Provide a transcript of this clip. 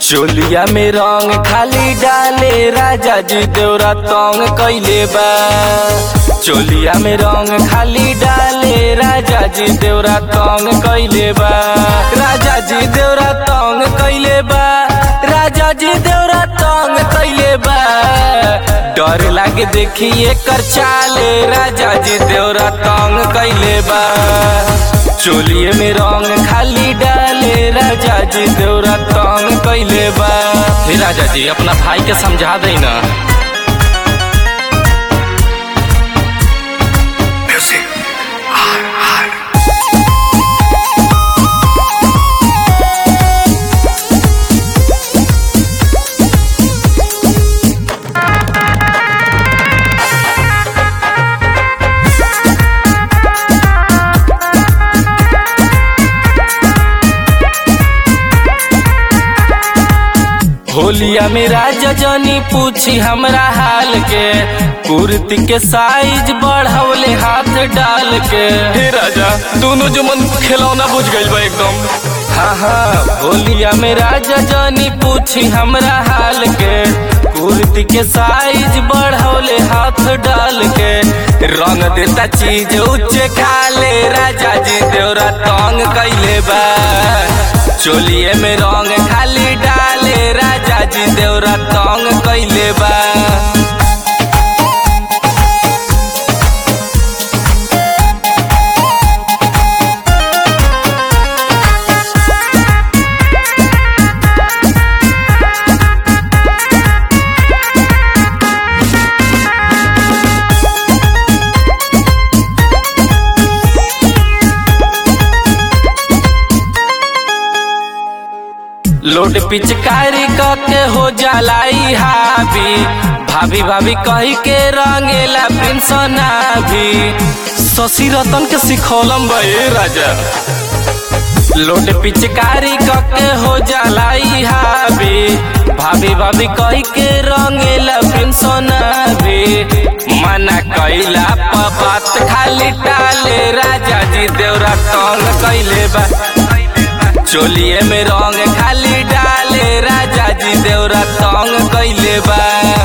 चोलिया में रंग खाली डाले राजा जी देवरा तंग कैले बा चोलिया में रंग खाली डाले राजा जी देवरा तंग कैले बा राजा जी देवरा तंग कैले बा राजा जी देवरा तंग कैले बा डर लागे देखी एकर चाले राजा जी देवरा तंग कैले बा चोलिए में रंग खाली डाले राजा जी देवरा तंग कैले बा हे राजा जी अपना भाई के समझा दे ना होलिया में राजा जनी पूछी हमरा हाल के कुर्ती के साइज बढ़ौले हाथ डाल के हे राजा दोनों जो मन खिलौना बुझ गइल बा एकदम हाँ हाँ होलिया में राजा जनी पूछी हमरा हाल के कुर्ती के साइज बढ़ौले हाथ डाल के रंग देता चीज उच्चे खाले राजा जी देवरा तंग कैले बा चोलिए में रंग खाली डाले राजा जी देवरा तंग कैले बा लोड पिचकारी के हो जलाई हावी भाभी भाभी कही के रंगेला पेंसना भी शशि रतन के सिखौलम बे राजा लोड पिचकारी के हो जलाई हावी भाभी भाभी कही के रंगेला पेंसना भी मना कैला बात खाली टाले राजा जी देवरा तंग कैले बा चोलिए में रंग खाली डाले राजा जी देवरा तंग कैले बा